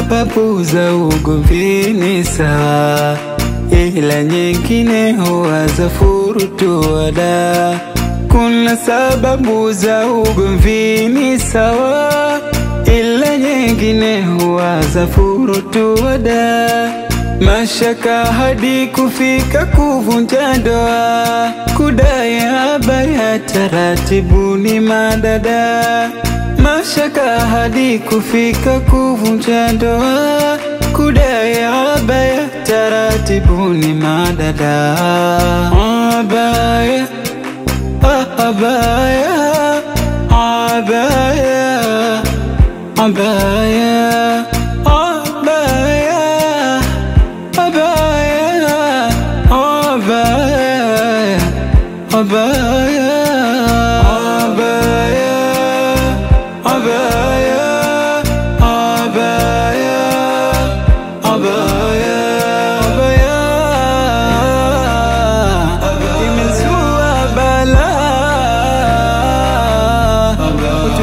sababu za ugomvi ni sawa, ila nyingine huwa za furutuada. Kuna sababu za ugomvi ni sawa, ila nyingine huwa za furutuada. Mashaka hadi kufika kuvunja ndoa, kudai habaya taratibu ni madada. Mashaka hadi kufika kuvunja ndoa, kudai habaya taratibu ni madada. Abaya, ah, abaya, abaya, abaya, abaya. Abaya, abaya, abaya, abaya, abaya, abaya, abaya, abaya. Imezua balaa, watu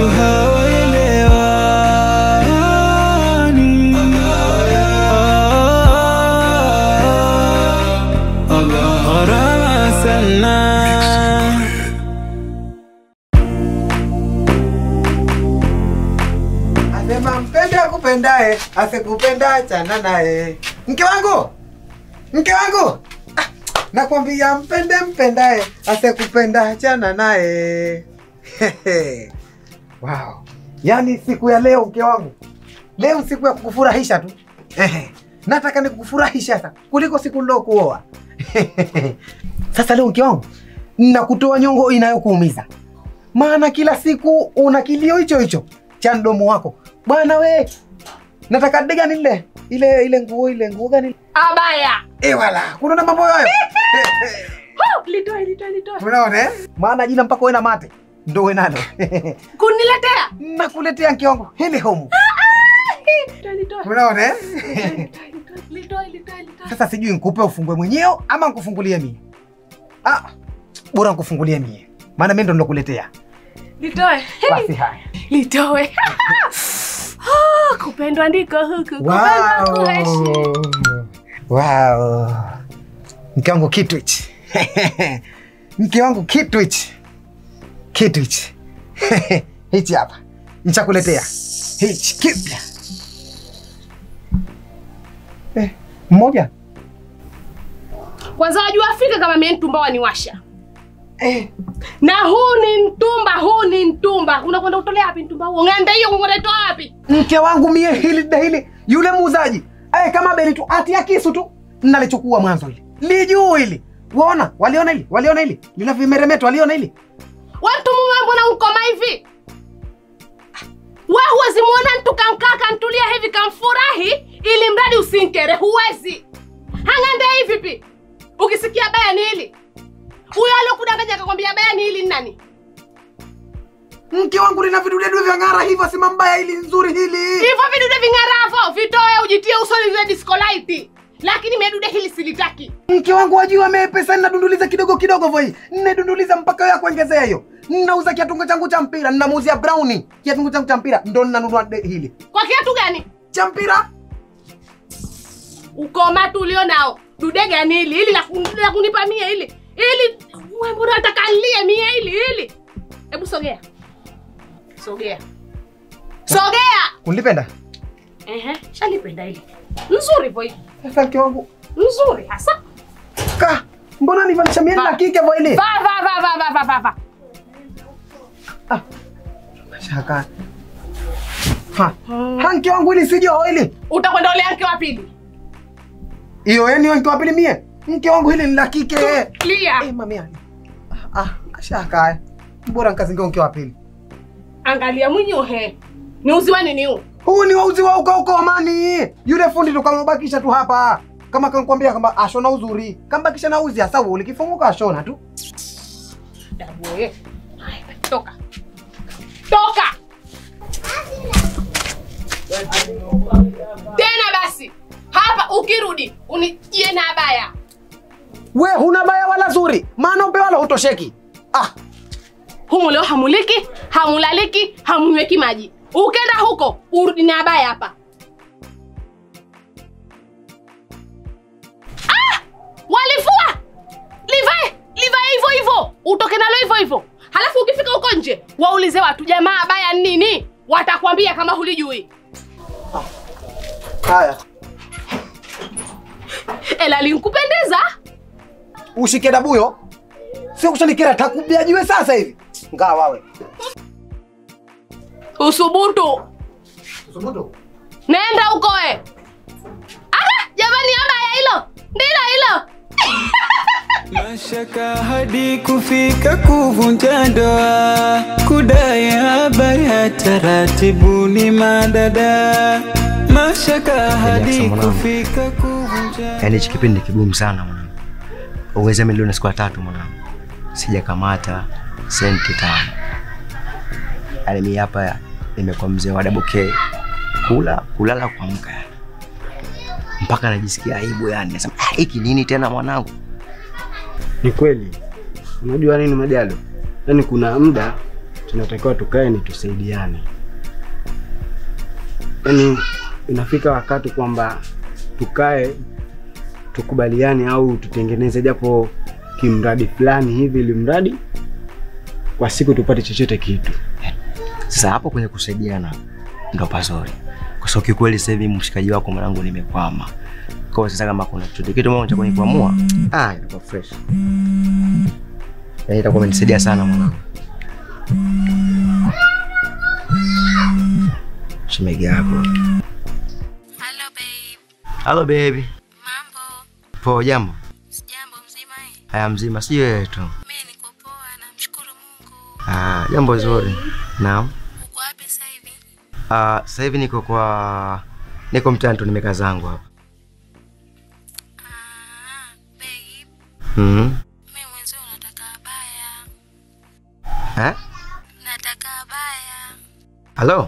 hawaelewani. Gharama sana. Asema mpende akupendaye, asikupenda achana naye. Mke wangu, mke wangu, ah, nakwambia mpende mpendaye, asikupenda achana naye. wow. Yaani siku ya leo mke wangu, leo siku ya kukufurahisha tu. Ehe. Nataka nikukufurahisha sasa kuliko siku nilokuoa. Sasa leo mke wangu, nakutoa nyongo inayokuumiza maana kila siku una kilio hicho hicho cha mdomo wako bwana we nataka dega nile ile ile nguo ile nguo gani Abaya. eh wala kuna na mambo hayo Ho, litoe litoe litoe. unaona eh maana jina mpaka wewe na mate ndo wewe nalo Kuniletea. nakuletea mke wangu hili homu Litoe litoe. unaona eh Litoe litoe litoe. sasa sijui nikupe ufungue mwenyewe ama nikufungulie mie ah bora nikufungulie mie maana mimi ndo nilokuletea Litoe. basi haya Litoe. Ah, Kupendwa ndiko huku. Kupendwa kuishi. Wow. Wow. Mke wangu kitu hichi. Mke wangu kitu hichi. Kitu hichi. Hichi hapa. Nichakuletea. Hichi kipya. Eh, mmoja. Kwanza wajua Afrika kama mimi mtumba waniwasha. Eh, Na huu ni mtumba, huu ni mtumba. Unakwenda utolea wapi mtumba huo? Ng'anda hiyo unakwenda itoa wapi? mke wangu mie hili da hili yule muuzaji. Eh, kama beli tu atia kisu tu. Nalichukua mwanzo hili. Lijuu hili. Waona? Waliona hili? Waliona hili? Lina vimeremeto waliona hili? Watu mume mbona ukoma hivi? We huwezi muona mtu kamkaa kantulia hivi kamfurahi ili mradi usinkere, huwezi. Hang'ande hivi pi. Ukisikia baya ni hili. Huyo aliyokudanganya akakwambia baya ni hili ni nani? mke wangu lina vidudedu vya ng'ara hivyo sima mbaya ili nzuri hili Hivyo vidude ving'aravo vitoe ujitie usoni zile disco light. Lakini medude hili silitaki. mke wangu wajua mepesa ninadunduliza kidogo kidogo voi ninadunduliza mpaka ya kuongezea hiyo ninauza kiatungo changu cha mpira ninamuuzia browni kiatungo changu cha mpira ndo ninanunua de- hili Kwa kiatu gani? cha mpira Ukoma tu ulio nao. Dude gani hili? Hili la kun- la kunipa mie hili. Hili wewe mbona unataka nilie mie hili hili? Hebu sogea. Sogea. Sogea. unlipenda Ehe, shalipenda hili. Nzuri boy. sasa mke wangu Nzuri hasa. ka mbona nivalisha mieni Va. na kike vo hili Va va va va va va va va. ah. shaka ha. ha mke wangu hili sijo hili Utakwenda ule yake wa pili. hiyo yani mke wa pili mie mke wangu hili ni la kike Clear. eh mamia ah shaka bora nkazingia mke wa pili Angalia mwinyo he. Ni uziwa nini huu? huu ni wauzi wa uko uko amani yule fundi tukamubakisha tu hapa kama kankwambia kwamba ashona uzuri kambakisha na uzi hasa ulikifunguka ashona tu Dabu wewe. Haya, Toka. Toka. Tena basi. Hapa ukirudi unijie na abaya. we huna baya wala zuri maana upe wala hutosheki ah Humu leo hamuliki, hamulaliki, hamunyweki maji. Ukenda huko urudi na abaya hapa. walivua livae livae hivyo hivyo utoke nalo hivyo hivyo halafu ukifika huko nje waulize watu jamaa baya ni nini watakwambia kama hulijui Haya, ela linkupendeza ushike dabuyo, sio kushanikera, takubia jiwe sasa hivi. Ngaa wawe usubutu Subutu. nenda huko we aka jamani abaya hilo ndilo hilo Mashaka hadi kufika kuvunja ndoa, kudai habari ya taratibu ni madada. Mashaka hadi mwanangu. kufika kuvunja Yaani hichi kipindi ni kigumu sana mwanangu. Uweze milioni siku ya tatu mwanangu. Sijakamata senti tano. Yaani mimi hapa nimekuwa mzee wa double K. Kula, kulala, kuamka yani. Mpaka najisikia aibu yani. Nasema, "Ah, hiki nini tena mwanangu?" Ni kweli, unajua nini Majalo, yaani kuna muda tunatakiwa tukae ni tusaidiane, yaani inafika wakati kwamba tukae tukubaliane au tutengeneze japo kimradi fulani hivi, ili mradi kwa siku tupate chochote kitu. Sasa hapo kwenye kusaidiana ndo pazuri. Kwa sababu kikweli sasa hivi mshikaji wako mwanangu nimekwama. Kwa hiyo sasa kama kuna chochote kitu mmoja cha kunikwamua, ah, itakuwa fresh. Yaani itakuwa imenisaidia sana mwanangu. Shemegi yako. Hello babe. Hello baby. Mambo? Poa jambo. Sijambo mzima eh? Haya mzima si wewe tu. Mimi niko poa namshukuru Mungu. Ah, jambo zuri. Naam. Uko wapi sasa hivi? Ah, sasa hivi niko kwa niko mtaani tu nimekaa zangu hapa. Ah, babe, Mhm. mimi mwenzio nataka abaya. Eh? Nataka abaya. Hello?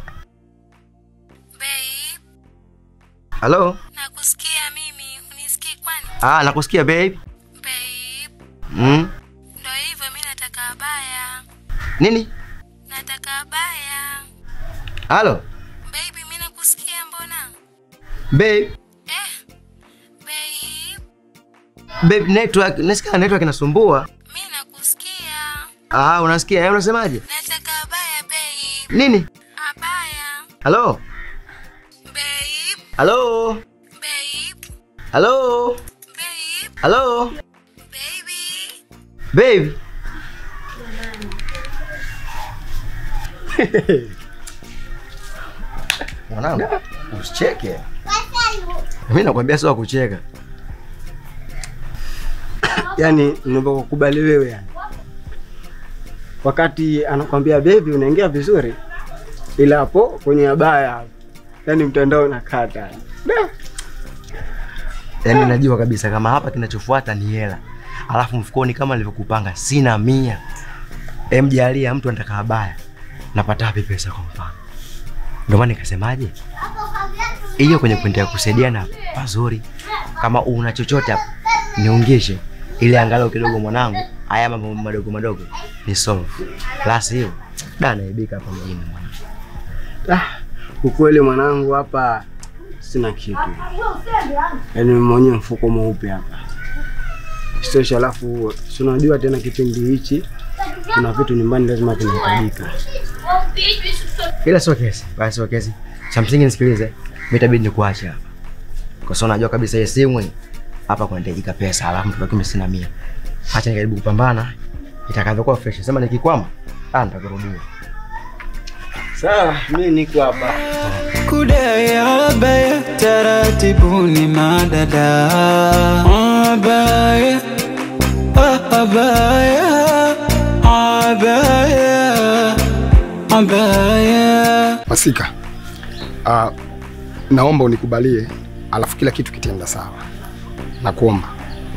Babe, Hello? nakusikia mimi. Unisikii kwani? Ah, nakusikia babe. Babe, Mm. ndio hivyo mimi nataka abaya. Nini? Nataka abaya. Halo? Baby, mimi nakusikia mbona? Babe, Eh, babe, babe network, nasikia network inasumbua. mimi nakusikia. Ah, unasikia? Eh, unasemaje? Nataka abaya babe. Nini? Abaya. Halo? Babe, Halo? babe, Halo? babe, Halo? baby. Babe. Mwanangu, usicheke. Mimi nakwambia sio wa kucheka. Yaani ninavyokubali wewe yani. Wakati anakwambia baby unaingia vizuri, ila hapo kwenye abaya, yaani mtandao unakata. Da. Yaani najua kabisa kama hapa kinachofuata ni hela. Alafu mfukoni kama nilivyokupanga sina mia. Em jalia mtu anataka habaya. Napata wapi pesa kwa mfano? Ndio maana nikasemaje? Hiyo kwenye kuendelea kusaidiana pazuri. Kama una chochote hapo niungishe ili angalau kidogo mwanangu haya mambo madogo madogo ni solve. La sivyo da naibika hapa mjini mwanangu. Ah, ukweli mwanangu hapa sina kitu. Yaani mwenye mfuko mweupe hapa. Isitoshe alafu si unajua tena kipindi hichi kuna vitu nyumbani lazima vinahitajika. Ila sio kesi, basi sio kesi. Cha msingi nisikilize, mimi itabidi nikuache hapa. Kwa sababu najua kabisa hii simu hii, hapa kunahitajika pesa, alafu mtu mimi sina mia. Acha nijaribu kupambana itakavyokuwa fresh. Sema nikikwama, ah nitakurudia. Sawa, mimi niko hapa. kudai habaya taratibu ni madada. Abaya, ah, abaya, abaya, abaya. Masika, uh, naomba unikubalie, alafu kila kitu kitaenda sawa. Nakuomba.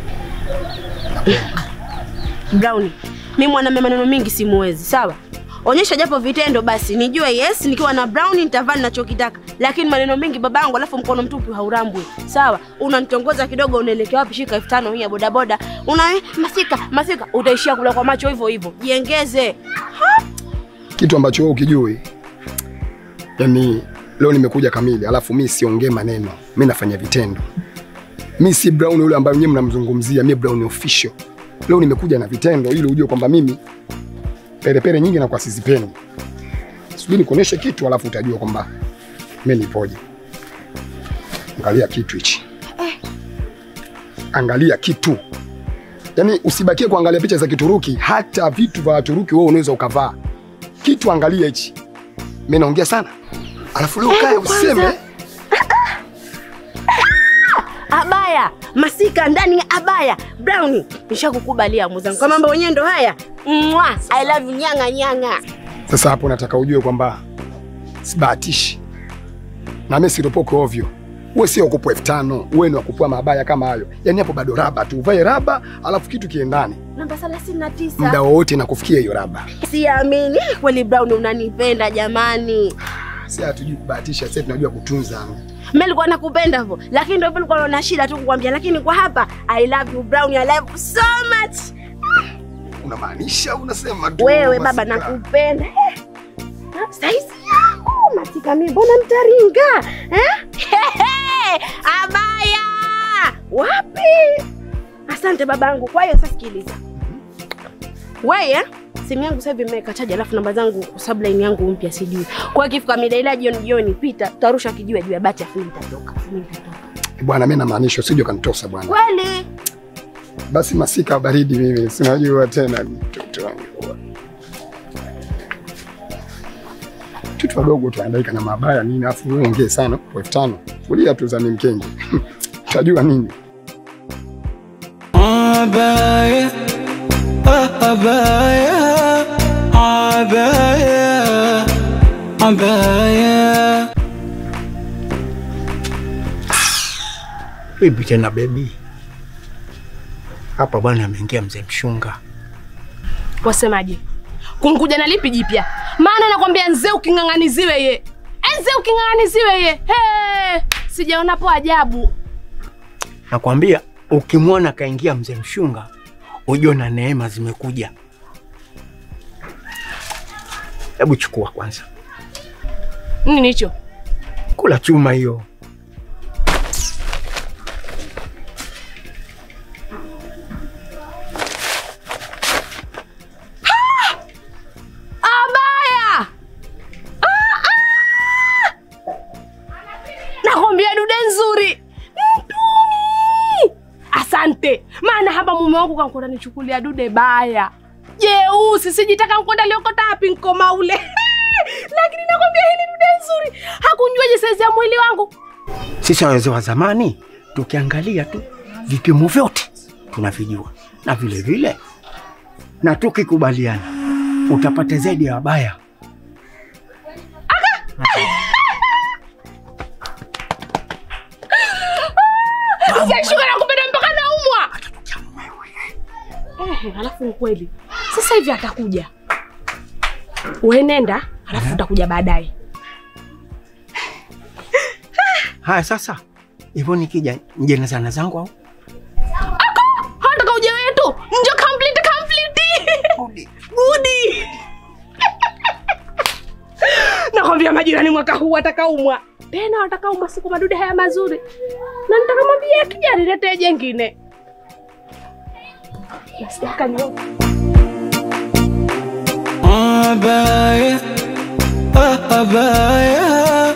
Brown, mi mwanaume maneno mingi simuwezi, sawa? Onyesha japo vitendo basi nijue yes, nikiwa na Brown nitavaa ninachokitaka, lakini maneno mengi babangu, alafu mkono mtupu haurambwi, sawa? Unanitongoza kidogo, unaelekea wapi? Shika elfu tano hii ya bodaboda, una eh, masika masika, utaishia kula kwa macho hivyo hivyo. Jiengeze. Kitu ambacho wewe ukijui, yani leo nimekuja kamili, alafu mi siongee maneno, mi nafanya vitendo. Mi si Brown yule ambaye nyewe mnamzungumzia, mi Brown official. Leo nimekuja na vitendo ili ujue kwamba mimi perepere nyingi na kwa sizipendi. Subiri nikuoneshe kitu alafu utajua kwamba mimi nipoje. Angalia kitu hichi. Angalia kitu. Yaani usibakie kuangalia picha za Kituruki, hata vitu vya Waturuki wewe unaweza ukavaa. Kitu angalia hichi. Mimi naongea sana. Alafu leo kae useme Abaya, masika ndani ya abaya. Brownie, nishakukubalia mwenzangu. Kwa mambo wenyewe ndo haya. Mwa, I love you nyanga nyanga. Sasa hapo nataka ujue kwamba sibahatishi na mimi siropoke ovyo. Uwe sio kupo elfu tano uwe ni wakupua mabaya kama hayo. Yaani hapo bado raba tu, uvae raba alafu kitu kiendane, Namba 39. muda wowote nakufikia hiyo raba. Siamini kweli Brown unanipenda jamani. Si hatujui kubahatisha, sasa tunajua kutunza. Mimi nilikuwa nakupenda hivyo, lakini ndio hivyo nilikuwa na shida tu kukwambia, lakini kwa hapa I love you Brown, I love you so much. Unamaanisha unasema tu Wewe baba Masika. nakupenda. Eh, Saizi yangu Masika, mimi mbona mtaringa eh? Hehe, Abaya wapi? Asante babangu. Kwa hiyo sasa sikiliza, wewe simu yangu sasa hivi imeweka chaji, alafu namba zangu kwa sababu line yangu mpya sijui. Kwa hiyo ikifika mida ile ya jioni jioni, pita tutarusha kijiwe juu ya bati, afu mimi nitatoka, afu mimi nitatoka. Bwana, mimi namaanisha usije ukanitosa bwana. Kweli Basi masika baridi, mimi sinajua tena mtoto wangu. Kitu wadogo tuandaika na mabaya nini, afu wewe ongee sana kwa elfu tano. Kulia tu za mkenge. Utajua nini? Abaya, abaya, abaya, abaya. Vipi tena bebi? Hapa bwana ameingia mzee mshunga. Wasemaje? Kunkuja na lipi jipya? Maana nakwambia nzee uking'ang'aniziwe ye. Eh, Nzee uking'ang'aniziwe ye. He, sijaonapo ajabu. Nakwambia ukimwona kaingia mzee mshunga, ujue na neema zimekuja. Hebu chukua kwanza, Nini hicho? kula chuma hiyo. Abaya! Ah, ah! Nakwambia dude nzuri. Mtumi. Asante. Maana hapa mume wangu kankwenda nichukulia dude baya. Jeusi sijitaka nkwenda liokota hapi nkoma ule. Lakini nakwambia hili dude nzuri. Hakunjuaje saizi ya mwili wangu. Sisi wazee wa zamani tukiangalia tu vipimo vyote tunavijua, na vile vile na tukikubaliana utapata zaidi ya wabaya. Sashuka na kupenda mpaka naumwa. Eh, alafu ni kweli. Sasa hivi atakuja. Wewe nenda, alafu utakuja baadaye. Haya, sasa hivyo nikija nje na zana zangu au Hataka uje wetu. Njo complete complete. Gudi. Nakwambia majirani mwaka huu watakaumwa. Tena watakaumwa siku madude haya mazuri. Na nitakamwambia akija niletee jengine. Nasitaka nyoka. Abaya, abaya,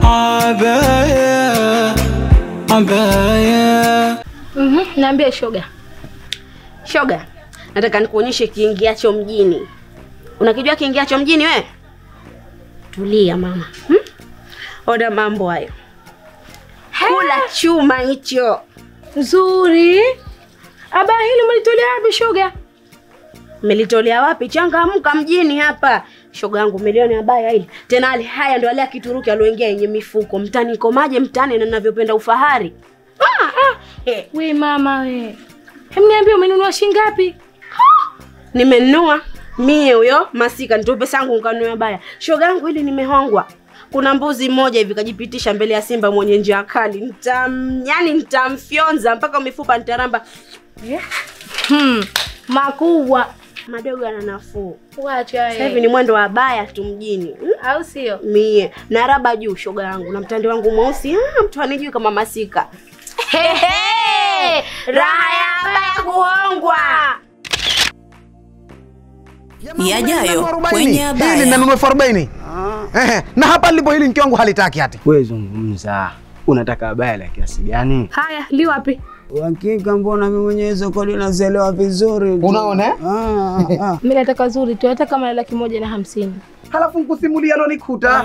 abaya, abaya. Mhm, niambie shoga. Shoga, nataka nikuonyeshe kiingiacho mjini. Unakijua kiingiacho mjini we? Tulia mama. Hmm? Oda mambo hayo. Kula chuma hicho. Nzuri. Aba hili mlitolea wapi shoga? Melitolea wapi? Changamka mjini hapa. Shoga yangu milioni abaya hili. Tena ale haya ndo ale ya Kituruki alioingia yenye mifuko. Mtani komaje mtani na ninavyopenda ufahari. Ah, ah. Eh, We mama we. Hem niambie umenunua shilingi ngapi? nimenunua mie huyo masika nitoe pesa yangu nikanunua baya. Shoga yangu hili nimehongwa. Kuna mbuzi mmoja hivi kajipitisha mbele ya simba mwenye njia kali. Nitam, yani nitamfyonza mpaka mifupa nitaramba. Hmm. Makubwa. Madogo yana nafuu. Wacha Sasa hivi ni mwendo wa baya tu mjini. Hmm? Au sio? Mie na raba juu shoga yangu na mtande wangu mweusi. Ah, mtu anijui kama masika. Hehe. raha ya abaya kuhongwa. Yajayo Arobaini. kwenye Hili abaya. linanunua elfu arobaini. Ehe, na hapa lipo hili mke wangu halitaki hati. Wewe zungumza, unataka abaya la kiasi gani? Haya, li wapi? Hakika mbona mimi mwenyewe hizo kodi nazielewa vizuri tu. Unaona, eh? Ah, ah. Mimi nataka zuri tu, hata kama laki moja na hamsini. Halafu nkusimulia lonikuta.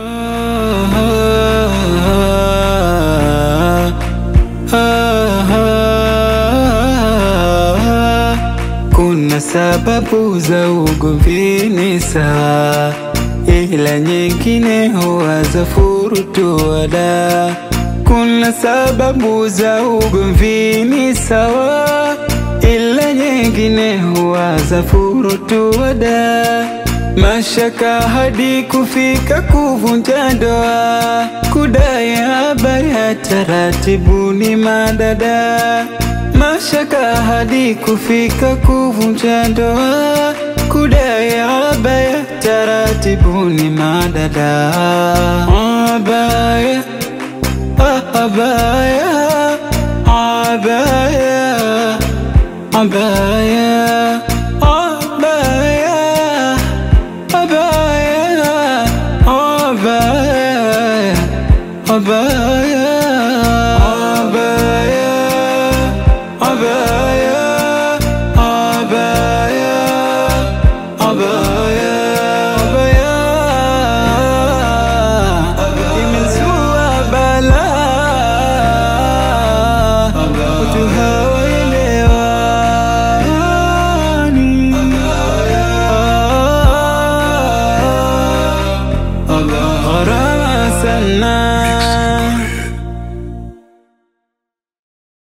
Kuna sababu za ugomvi sawa, ila nyingine huwa za furutuada. Kuna sababu za ugomvi sawa, ila nyingine huwa za furutuada. Mashaka hadi kufika kuvunja ndoa, kudai habari ya taratibu ni madada. Mashaka hadi kufika kuvunja ndoa, kudai habari ya taratibu ni madada. Abaya, ah, abaya, abaya, abaya, abaya. Abaya, abaya, abaya, abaya, abaya, abaya, abaya, abaya. Imezua balaa, watu hawaelewani. Gharama sana